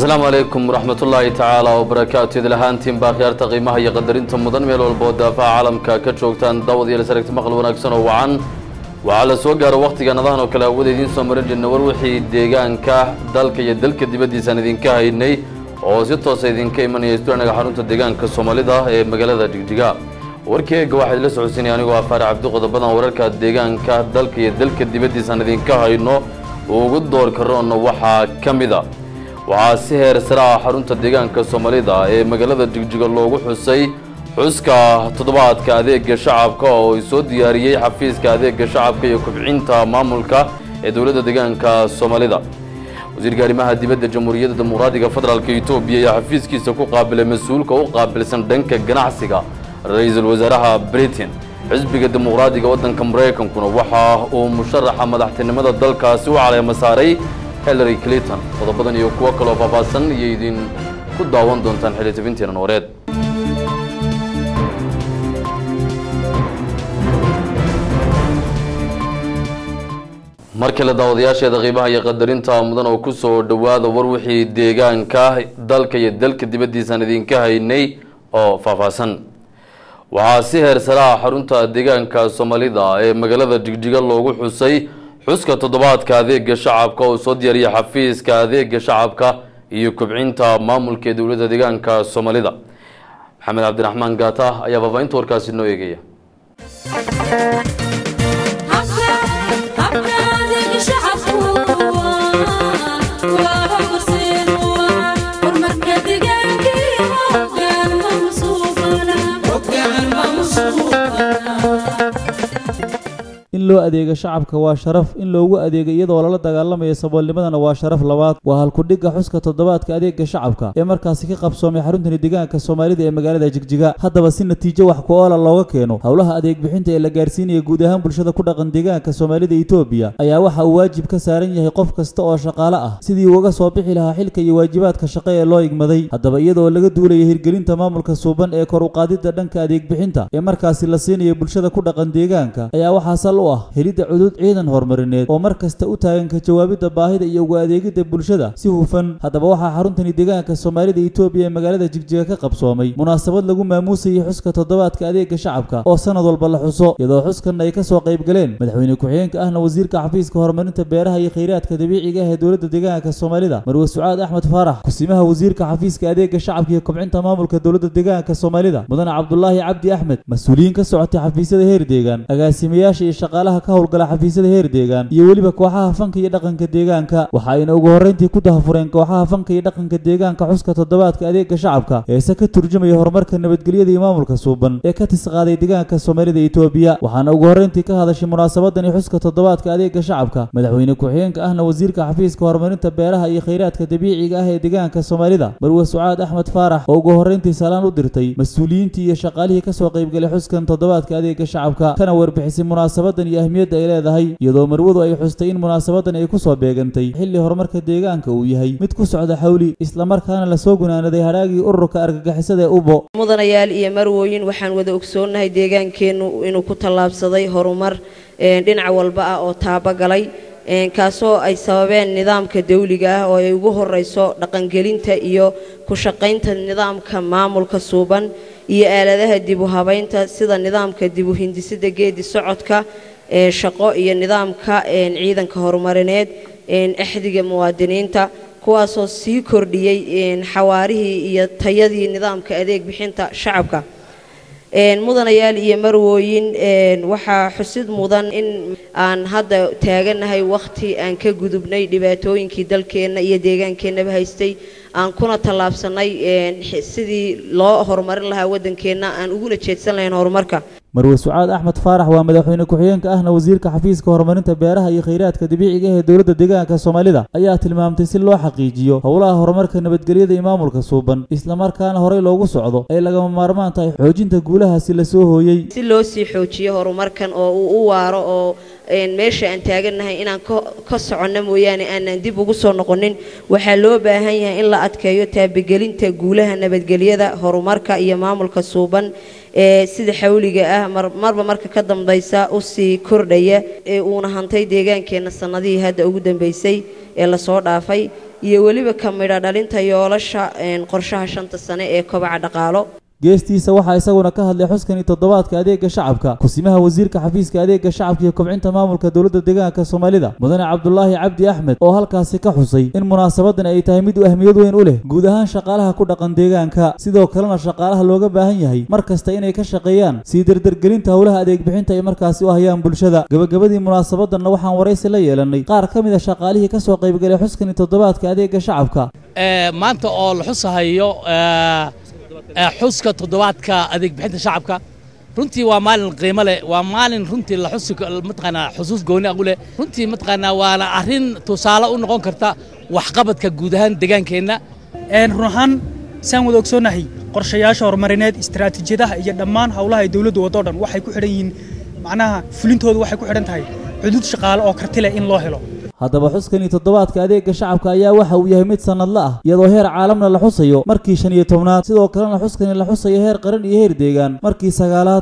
asalaamu calaykum waraxmatullaahi tacaala wabarakaatu idil ahaantiin baa khiyaarta qiimaha iyo qadarinta mudan meel walba oo daafaha caalamka ka joogtaan daawad iyo lasaragti maqal wanaagsan oo wacan waxaa la soo gaaro wakhtigan adahan oo kale hawada idiin soo marin jirna war wixii deegaanka dalka iyo dalka dibaddiisaan idinka haynay oo si toosa idinka imanaya stuanaga xarunta deegaanka soomaalida ee magaalada jigjiga warkii eega waxaa idila socodsiinaya anigoo afaare cabdi qodobadan wararka deegaanka dalka iyo dalka dibaddiisaan idinka hayno ugu door karoona waxaa ka mid a waxaa si heer sare ah xarunta deegaanka soomaalida ee magaalada jigjiga loogu xusay xuska toddobaadka adeega shacabka oo ay soo diyaariyey xafiiska adeega shacabka iyo kubcinta maamulka ee dowladda deegaanka soomaalida wasiirka arrimaha dibadda jamhuuriyadda dimuqraadiga federaalk etoobiya ayaa xafiiskiisa ku qaabilay mas-uulka u qaabilsan dhanka ganacsiga ra-iisul wasaaraha britain xisbiga dimuqraadiga waddanka maraykankuna waxa uu musharaxa madaxtinimada dalkaasi u caleema saaray hillary clinton qodobadan iyo kuwo kaloo faahfaahsan iyo idin ku daawan doontaan xilli tabinteena nooreed mar kale daawadayaasheeda qiimaha iyo qadarinta mudan oo kusoo dhowaada war wixii deegaanka dalka iyo dalka dibaddiisaan idinka haynay oo faahfaahsan waxaa si heer saraha xarunta deegaanka soomaalida ee magaalada jigjiga loogu xusay xuska toddobaadka adeega shacabka oo soo diyaariyay xafiiska adeega shacabka iyo kobcinta maamulka ee dowladda deegaanka soomaalida maxamed cabdiraxmaan gaata ayaa faahfaahinta warkaasi noo eegaya in loo adeego shacabka waa sharaf in loogu adeego iyadoo lala dagaalamayo saboolnimadana waa sharaf labaad waa halkudhigga xuska toddobaadka adeega shacabka ee markaasi ka qabsoomay xaruntani deegaanka soomaalida ee magaalada jigjiga haddaba si natiijo wax ku-oola looga keeno howlaha adeeg bixinta ee la gaarsiinaya guud ahaan bulshada ku dhaqan deegaanka soomaalida etoobiya ayaa waxa uu waajib ka saaran yahay qof kasta oo shaqaale ah sidii uga soo bixi lahaa xilka iyo waajibaadka shaqo ee loo igmaday haddaba iyadoo laga duulaya hirgelinta maamulka suuban ee kor uqaadidda dhanka adeeg bixinta ee markaasi la siinayo bulshada ku dhaqan deegaanka ayaa waxaa sal u ah helidda cudud ciidan horumarineed oo mar kasta u taagan ka jawaabidda baahida iyo uga adeegidda bulshada si hufan haddaba waxaa xaruntani deegaanka soomaalida etoobiya ee magaalada jigjiga ka qabsoomay munaasabad lagu maamuusayay xuska toddobaadka adeega shacabka oo sanad walba la xuso iyadoo xuskan ay ka soo qayb galeen madaxweyne ku-xigeenka ahna wasiirka xafiiska horumarinta beeraha iyo khayraadka dabiiciga ah ee dowladda deegaanka soomaalida marwe sucaad axmed faarax kusimaha wasiirka xafiiska adeega shacabka iyo kobcinta maamulka dowladda deegaanka soomaalida mudane cabdulaahi cabdi axmed mas-uuliyiin ka socotay xafiisyada heer deegaan agaasimayaasha iyo shaqaalaha ka howlgala xafiisyada heer deegaan iyo weliba kooxaha fanka iyo dhaqanka deegaanka waxa ayna ugu horreyntii ku dahafureen kooxaha fanka iyo dhaqanka deegaanka xuska toddobaadka adeega shacabka eese ka turjumaya horumarka nabadgelyada iyo maamulka suuban ee ka tisqaaday deegaanka soomaalida etoobiya waxaana ugu horreyntii ka hadashay munaasabadani xuska toddobaadka adeega shacabka madaxweyne ku-xigeenka ahna wasiirka xafiiska horumarinta beeraha iyo khayraadka dabiiciga ah ee deegaanka soomaalida marwe sucaad axmed faarax oo ugu horreyntii salaan u dirtay mas-uuliyiintii iyo shaqaalihii ka soo qaybgalay xuskan toddobaadka adeega shacabka kana warbixisay munaasabadan iyo ahmiyadda ay leedahay iyadoo marwadu ay xustay in munaasabadan ay ku soo beegantay xilli horumarka deegaanka uu yahay mid ku socda xawli islamarkaana lasoo gunaanaday hadhaagii ururka argagixisada ee ubo mudanayaal iyo marwooyin waxaan wada ogsoonnahay deegaankeennu inuu ku tallaabsaday horumar dhinac walba ah oo taabagalay kaasoo ay sababeen nidaamka dawliga ah oo ay ugu horeyso dhaqangelinta iyo ku shaqaynta nidaamka maamulka suuban iyo aaladaha dib u habaynta sida nidaamka dib u hindisada geedi socodka ee shaqo iyo nidaamka ciidanka horumarineed axdiga muwaadiniinta kuwaasoo sii kordhiyey xawaarihii iyo tayadii nidaamka adeeg bixinta shacabka mudanayaal iyo marwooyin waxaa xusid mudan in aan hadda taaganahay wakhti aan ka gudubnay dhibaatooyinkii dalkeenna iyo deegaankeenaba haystay aan kuna tallaabsanay sidii loo horumarin lahaa waddankeenna aan uguna jeedsan lahayn horumarka marwe sucaad axmed faarax waa madaxweyne ku-xigeenka ahna wasiirka xafiiska horumarinta beeraha iyo khayraadka dabiiciga ah ee dowladda deegaanka soomaalida ayaa tilmaamtay si loo xaqiijiyo howlaha horumarka nabadgelyada iyo maamulka suuban islamarkaana horey loogu socdo ay lagama maarmaan tahay xoojinta guulahaasi la soo hooyey si loo sii xoojiyo horumarkan oo uu u waaro oo meesha aan taagannahay inaan ka soconno mooyaane aanan dib ugu soo noqonin waxaa loo baahan yahay in la adkeeyo taabagelinta guulaha nabadgelyada horumarka iyo maamulka suuban ee sida xawliga ah marba marka ka dambaysa usii kordhaya ee uuna hantay deegaankeenna sannadihii hadda ugu dambaysay ee lasoo dhaafay iyo weliba ka midha dhalinta yoolasha qorshaha shanta sane ee kobaca dhaqaalo geestiisa waxaa isaguna ka hadlay xuskani toddobaadka adeega shacabka kusimaha wasiirka xafiiska adeega shacabka iyo kobcinta maamulka dowladda deegaanka soomaalida mudane cabdulaahi cabdi axmed oo halkaasi ka xusay in munaasabadan ay tahay mid ahmiyad weyn u leh guud ahaan shaqaalaha ku dhaqan deegaanka sidoo kalena shaqaalaha looga baahan yahay mar kasta inay ka shaqeeyaan sii derdergelinta howlaha adeeg bixinta ay markaasi u hayaan bulshada gabagabadii munaasabadanna waxaan waraysi la yeelanay qaar ka mid a shaqaalihii kasoo qaybgalay xuskani toddobaadka adeega shacabka maanta oo la xusahayo xuska toddobaadka adeeg bixinta shacabka runtii waa maalin qiimo leh waa maalin runtii la xusi mataqaanaa xusuus gooni ah u leh runtii mataqaanaa waana arrin tusaale u noqon karta waxqabadka guud ahaan deegaankeenna run ahaan saan wada ogsoonnahay qorshayaasha horumarineed istaraatiijiyadaha iyo dhammaan howlaha ay dowladdu waddo dhan waxay ku xidhan yihiin macnaha fulintoodu waxay ku xidhan tahay xuduud shaqaale oo karti leh in loo helo haddaba xuskani toddobaadka adeega shacabka ayaa waxa uu yahay mid sannadla ah iyadoo heer caalamna la xusayo markii shan iyo tobnaad sidoo kalena xuskani la xusayo heer qaran iyo heer deegaan markii sagaalaad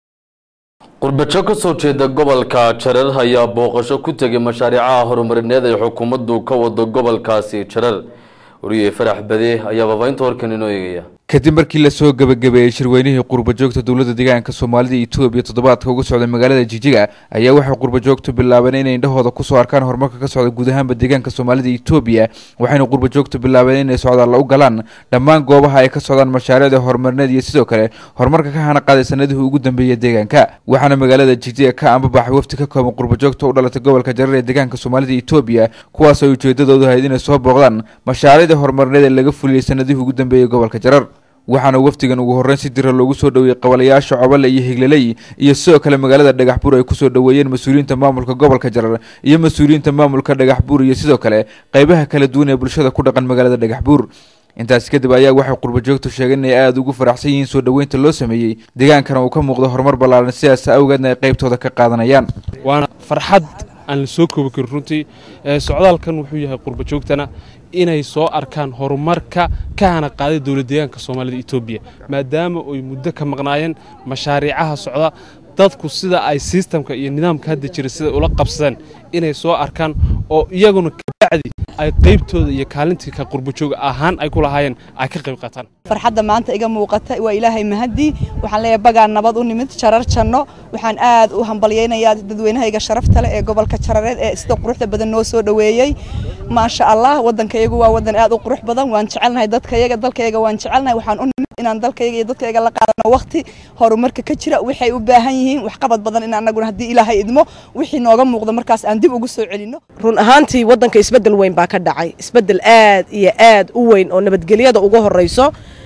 qurbajo ka soo jeeda gobolka jareer ayaa booqasho ku tegay mashaariicaha horumarineed ay xukuumaddu ka wado gobolkaasi jareer wariye farax bade ayaa baabaynta warkan inoo eegaya kadib markii lasoo gebagabeeyey shirweynihii qurbajoogta dowladda deegaanka soomaalida etoobiya toddobaadka uga socday magaalada jijiga ayaa waxay qurbajoogtu bilaabeen inay indhahooda kusoo arkaan horumarka ka socda guud ahaanba deegaanka soomaalida etoobiya waxayna qurbajoogtu bilaabeen inay socdaalla u galaan dhammaan goobaha ay ka socdaan mashaariicda horumarineed iyo sidoo kale horumarka ka hana qaaday sanadihii ugu dambeeyey deegaanka waxaana magaalada jijiga ka ambabaxay wafti ka kooban qurbajoogta u dhalatay gobolka jareer ee deegaanka soomaalida etoobiya kuwaas ay ujeedadoodu ahayd inay soo booqdaan mashaariicda horumarineed ee laga fuliyey sanadihii ugu dambeeyey gobolka jareer waxaana wafdigan ugu horreyn si dira loogu soo dhoweeyey qabalayaasha cobale iyo higlaley iyo sidoo kale magaalada dhagaxbuur ay kusoo dhoweeyeen mas-uuliyiinta maamulka gobolka jarar iyo mas-uuliyiinta maamulka dhagaxbuur iyo sidoo kale qaybaha kala duwan ee bulshada ku dhaqan magaalada dhagaxbuur intaasi kadib ayaa waxay qurbajoogtu sheegeen inay aada ugu faraxsan yihiin soo dhoweynta loo sameeyey deegaankana uu ka muuqdo horumar ballaaran sidaas awgeedna ay qaybtooda ka qaadanayaan waana farxad aan la soo koobi karin runtii socdaalkan wuxuu yahay qurbajoogtana inay soo arkaan horumarka ka hana qaaday dowlad deegaanka soomaalida etoobiya maadaama ay muddo ka maqnaayeen mashaariicaha socda dadku sida ay sistamka iyo nidaamka hadda jira siday ula qabsadeen inay soo arkaan oo iyaguna kabacdi ay qaybtooda iyo kaalintii ka qurbajooga ahaan ay ku lahaayeen ay ka qayb qaataan farxadda maanta iga muuqata waa ilaahay mahadii waxaan leeyahay bagaan nabad u nimid jarar janno waxaan aad u hambalyaynayaa dadweynahayga sharafta leh ee gobolka jarareed ee sida quruxda badan noo soo dhoweeyey maasha allah waddankayagu waa waddan aad u qurux badan waan jecelnahay dadkayaga dalkayaga waan jecelnahay waxaan u nimid inaan dalkayaga iyo dadkayaga la qaadano waqti horumarka ka jira waxay u baahan yihiin waxqabad badan in annaguna haddii ilaahay idmo wixii nooga muuqda markaas aan dib ugu soo celinno run ahaantii waddanka isbeddel weyn baa ka dhacay isbeddel aad iyo aad u weyn oo nabadgelyada uga horrayso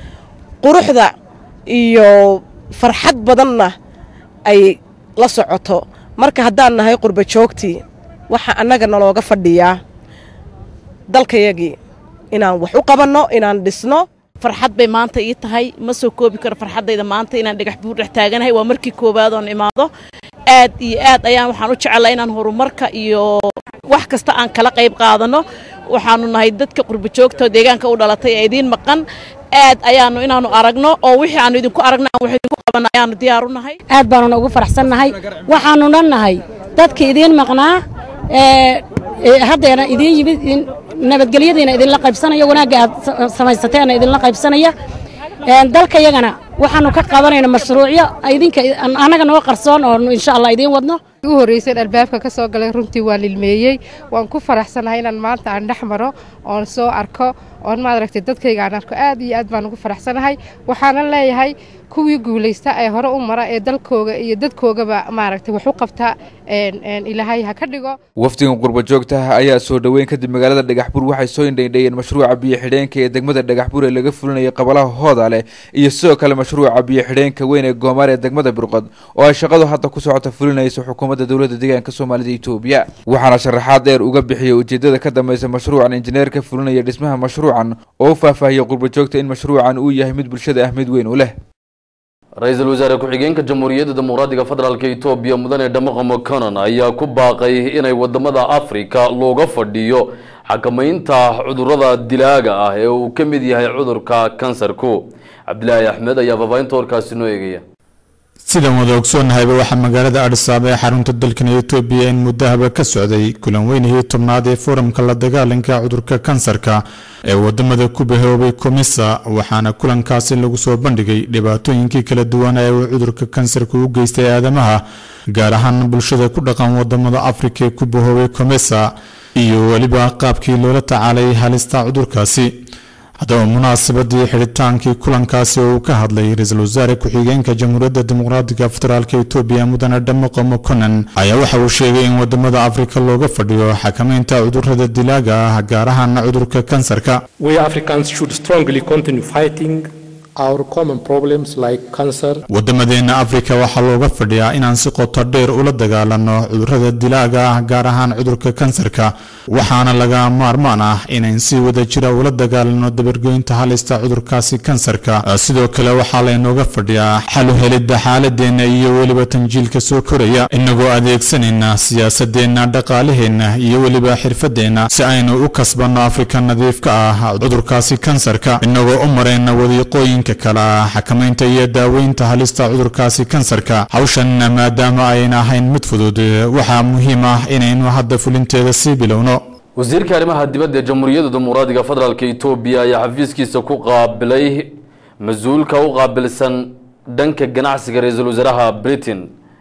quruxda iyo farxad badanna ay la socoto marka haddaan nahay qurba joogtii waxaa annaga nalooga fadhiyaa dalkayagii inaan wax u qabanno inaan dhisno farxad bay maanta ii tahay ma soo koobi karo farxaddayda maanta inaan dhagax buur dhex taaganahay waa markii koowaad oon imaado aad iyo aad ayaan waxaan u jecellaa inaan horumarka iyo wax kasta aan kala qayb qaadanno waxaanu nahay dadka qurbajoogta deegaanka u dhalatay ee idiin maqan aad ayaanu inaanu aragno oo wixii aanu idinku aragno aan wax idinku qabanno ayaanu diyaar u nahay aad baanuna ugu faraxsannahay waxaanu dhan nahay dadkii idiin maqnaa ee haddeena idiin yimid nabadgelyadiina idinla qaybsanaya wanaagga aad samaysateena idinla qaybsanaya dalkayagana waxaanu ka qabanayna mashruucyo idinka annaga noo qarsoon oo insha allah idiin wadno u horreyseen albaabka ka soo galay runtii waa lilmeeyey waan ku faraxsanahay inaan maanta aan dhex maro oon soo arko oon maaragtay dadkayga aan arko aad iyo aad baan ugu faraxsanahay waxaanan leeyahay kuwii guulaysta ee hore u mara ee dalkooga iyo dadkoogaba maaragtay wax u qabta ilaahay ha ka dhigo wafdigan qurbajoogtaha ayaa soo dhoweyn kadib magaalada dhagaxbuur waxay soo indhaindheeyeen mashruuca biyo xidheenka ee degmada dhagaxbuur ee laga fulinayay qabalaha hooda leh iyo sidoo kale mashruuca biyo xidheenka weyn ee goomaar ee degmada birqod oo ay shaqadu hadda ku socota fulinaysa xukuumadda dowladda deegaanka soomaalida etoobiya waxaana sharaxaad dheer uga bixiyey ujeedada ka dambaysa mashruucan injineerka fulinaya dhismaha mashruucan oo u faahfaahiyey qurbajoogta in mashruucan uu yahay mid bulshada ahmid weyn u leh ra-iisul wasaare ku-xigeenka jamhuuriyadda dimuqraadiga federaalka etoobiya mudane dhamoqa moconon ayaa ku baaqay inay wadamada afrika looga fadhiyo xakamaynta cudurada dilaaga ah ee uu ka mid yahay cudurka kansarku cabdilaahi axmed ayaa faafaahinta warkaasi noo eegaya sidaan wada ogsoonnahayba waxaa magaalada adhisaaba ee xarunta dalkan etoobiya in muddahaba ka socday kulan weynihii tobnaad ee foramka la dagaalanka cudurka kansarka ee wadamada ku bahoobay komisa waxaana kulankaasi lagu soo bandhigay dhibaatooyinkii kala duwan ee uu cudurka kansarka u geystay aadamaha gaar ahaan bulshada ku dhaqan wadamada afrika ee ku bahoobay komisa iyo weliba qaabkii loola tacaalay halista cudurkaasi haddaba munaasabadii xidhitaankii kulankaasi oo uu ka hadlay ra-iisul wasaare ku-xigeenka jamhuuriyadda dimuqraatiga federaalk etoobiya mudane dhamoqo mokonen ayaa waxa uu sheegay in wadamada afrika looga fadhiyo xakamaynta cudurada dilaaga ah gaar ahaan cudurka kansarka We Africans should strongly continue fighting our common problems like cancer, wadamadeena afrika waxaa looga fadhiyaa inaan si qoto dheer ula dagaalano cudurada dilaaga ah gaar ahaan cudurka kansarka waxaana laga maarmaan ah inayn si wada jira ula dagaalano dabargoynta halista cudurkaasi kansarka sidoo kale waxaa laynooga fadhiyaa xalu helidda xaaladeenna iyo weliba tanjiilka soo koraya inagoo adeegsanayna siyaasadeenna dhaqaalaheenna iyo weliba xirfadeenna si aynu u kasbanno afrika nadiifka ah cudurkaasi kansarka inagoo u marayna wadiiqooyin kale ah xakamaynta iyo daaweynta halista cudurkaasi kansarka hawshan maadaama ayna ahayn mid fudud waxaa muhiim ah inaynu hadda fulinteeda sii bilowno wasiirka arrimaha dibadda ee jamhuuriyadda dimuqraadiga federaalka etoobiya ayaa xafiiskiisa ku qaabilay mas-uulka u qaabilsan dhanka ganacsiga ra-iisul wasaaraha britain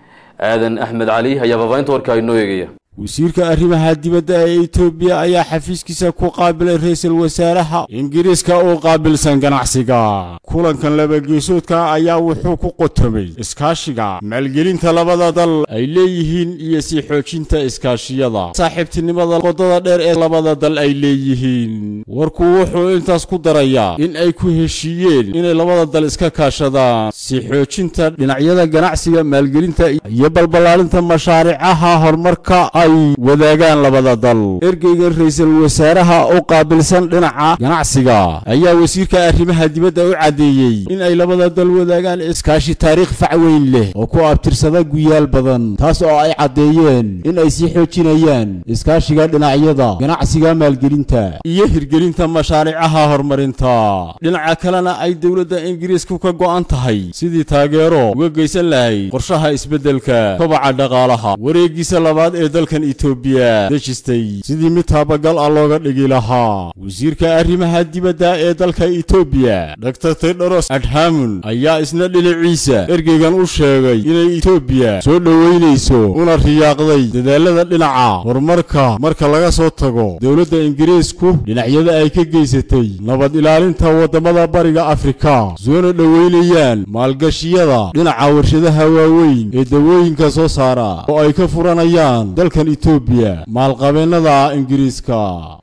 aadan axmed cali ayaa faafahinta warka inoo eegaya wasiirka arrimaha dibadda ee etoobiya ayaa xafiiskiisa ku qaabilay ra-iisul wasaaraha ingiriiska u qaabilsan ganacsiga kulankan labageesoodka ayaa wuxuu ku qotomay iskaashiga maalgelinta labada dal ay leeyihiin iyo sii xoojinta iskaashiyada saaxiibtinimada qodada dheer ee labada dal ay leeyihiin warku wuxuu intaas ku darayaa in ay ku heshiiyeen inay labada dal iska kaashadaan sii xoojinta dhinacyada ganacsiga maalgelinta iyo balballaarinta mashaariicaha horumarka ay wadaagaan labada dal ergeyga ra-iisul wasaaraha u qaabilsan dhinaca ganacsiga ayaa wasiirka arrimaha dibadda u caddeeyey in ay labada dal wadaagaan iskaashi taariikh fac weyn leh oo ku abtirsada guyaal badan taas oo ay caddeeyeen in ay sii xoojinayaan iskaashiga dhinacyada ganacsiga maalgelinta iyo hirgelinta mashaariicaha horumarinta dhinaca kalena ay dowladda ingiriisku ka go'an tahay sidii taageero uga geysan lahayd qorshaha isbeddelka kobaca dhaqaalaha wareegiisa labaad ee dalkan etoobiya dejistay sidii mid taabagal ah looga dhigi lahaa wasiirka arrimaha dibadda ee dalka etoobiya dr tedros adhamun ayaa isna dhinaciisa ergeygan u sheegay inay etoobiya soo dhoweynayso una riyaaqday dadaalada dhinaca horumarka marka laga soo tago dowladda ingiriisku dhinacyada ay ka geysatay nabad ilaalinta waddamada bariga afrika soona dhoweynayaan maalgashiyada dhinaca warshadaha waaweyn ee dawooyinka soo saara oo ay ka furanayaan dalkan etoobiya maalqabeennada ingiriiska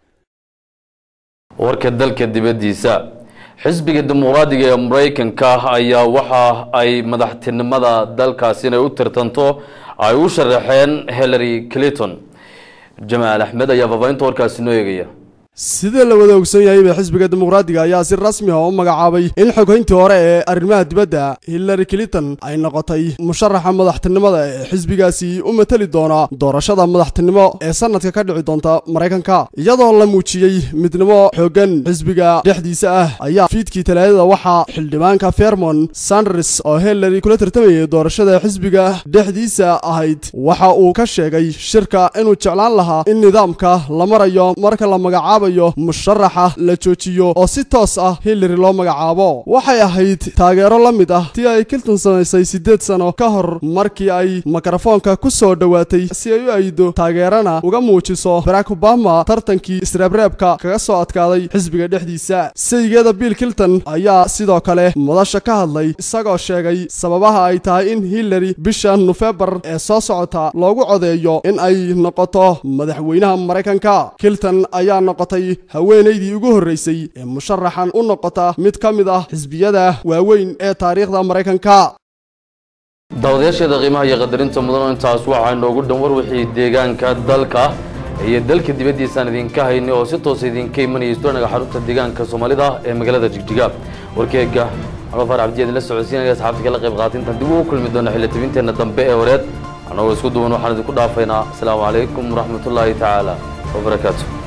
warka dalka dibaddiisa xisbiga dimuqraadiga ee maraykanka ayaa waxa ay madaxtinimada dalkaasi inay u tirtanto ay u sharaxeen hillary clinton jamaal axmed ayaa faafahinta warkaasi noo eegaya sida la wada ogsan yahayba xisbiga dimuqraadiga ayaa si rasmi ah u magacaabay in xoghayntii hore ee arrimaha dibadda hillary clinton ay noqotay musharaxa madaxtinimada ee xisbigaasi u mateli doona doorashada madaxtinimo ee sanadka ka dhici doonta maraykanka iyadoo la muujiyey midnimo xooggan xisbiga dhexdiisa ah ayaa fiidkii talaadada waxaa xildhibaanka fermon sanders oo hillary kula tartamayay doorashada xisbiga dhexdiisa ahayd waxa uu ka sheegay shirka inuu jeclaan lahaa in nidaamka la marayo marka la magacaabo musharaxa la joojiyo oo si toos ah hillary loo magacaabo waxay ahayd taageero la mid ah tii ay clinton samaysay siddeed sano ka hor markii ay mikrofoonka ku soo dhowaatay si ay u aydo taageerana uga muujiso barack obama tartankii isreebreebka kaga soo adkaaday xisbiga dhexdiisa saygeeda bill clinton ayaa sidoo kale madasha ka hadlay isagoo sheegay sababaha ay tahay in hillary bisha nofembar ee soo socota loogu codeeyo in ay noqoto madaxweynaha maraykanka clinton ayaa noqotay haweenaydii ugu horreysay ee musharaxan u noqota mid ka mid ah xisbiyada waaweyn ee taariikhda maraykanka daawadayaasheeda qiimaha iyo qadarinta mudan intaas waxaa inoogu dhan war wixii deegaanka dalka iyo dalka dibaddiisaan idinka haynay oo si toosa idinka imanaya istuanaga xarunta deegaanka soomaalida ee magaalada jigjiga warkeega anoo faar cabdiyaad la socodsiinaya asxaabta kala qayb qaatintan dib ugu kulmi doona xilli tabinteenna dambe ee wareed annagoo isku duwan waxaan idinku dhaafaynaa asalaamu calaykum waraxmatullaahi tacaala wabarakaatu